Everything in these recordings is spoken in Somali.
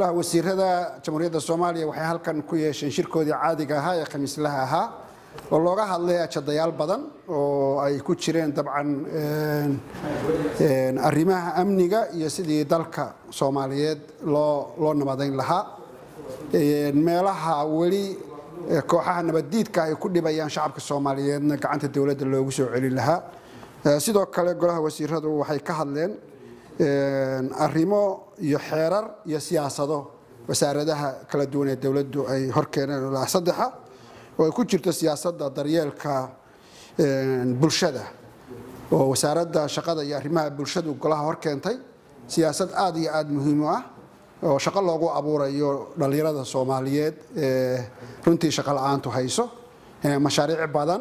golaha wasiirada jamhuuriyadda soomaaliya waxay halkan ku yeesheen shirkoodii caadiga ahaa ee khamiislaha ahaa oo looga hadlay ajadayaal badan oo ay ku jireen dabcan arrimaha amniga iyo sidii dalka soomaaliyeed loo loo nabadayn lahaa meelaha weli kooxaha nabaddiidka ay ku dhibayaan shacabka soomaaliyeedna gacanta dowladda loogu soo celin lahaa sidoo kale golaha wasiiradu waxay ka hadleen arrimo iyo xeerar iyo siyaasado wasaaradaha kala duwan ee dowladdu ay horkeeneen ilaa saddexa oo ay ku jirto siyaasadda daryeelka bulshada oo wasaaradda shaqada iyo arrimaha bulshadu golaha hor keentay siyaasad aada iyo aada muhiim u ah oo shaqo loogu abuurayo dhallinyarada soomaaliyeed ee runtii shaqo la-aantu hayso mashaariic badan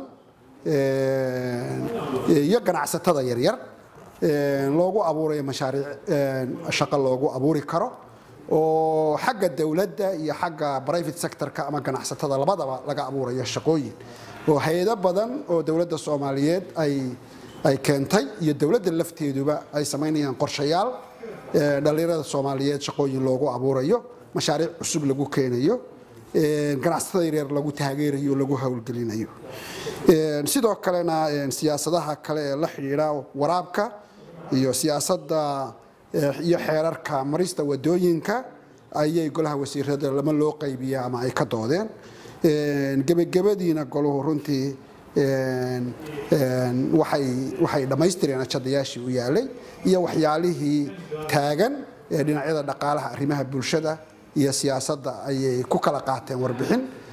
iyo ganacsatada yaryar loogu abuurayo mashaariic shaqo loogu abuuri karo oo xagga dowladda iyo xagga private sectorka ama ganacsatada labadaba laga abuurayo shaqooyin oo hay-ado badan oo dowladda soomaaliyeed ay ay keentay iyo dowladda lafteeduba ay samaynayaan qorshayaal dhallinyarada soomaaliyeed shaqooyin loogu abuurayo mashaariic cusub lagu keenayo ganacsatada yaryar lagu taageerayo lagu howlgelinayo sidoo kalena siyaasadaha kale ee la xidhiidha waraabka iyo siyaasadda iyo xeerarka marista wadooyinka ayay golaha wasiirada lama loo qaybiya ama ay ka doodeen gebagabadiina goluhu runtii waxay dhammaystireen ajadayaashii u yaalay iyo waxyaalihii taagan ee dhinacyada dhaqaalaha arrimaha bulshada iyo siyaasadda ayay ku kala qaateen warbixin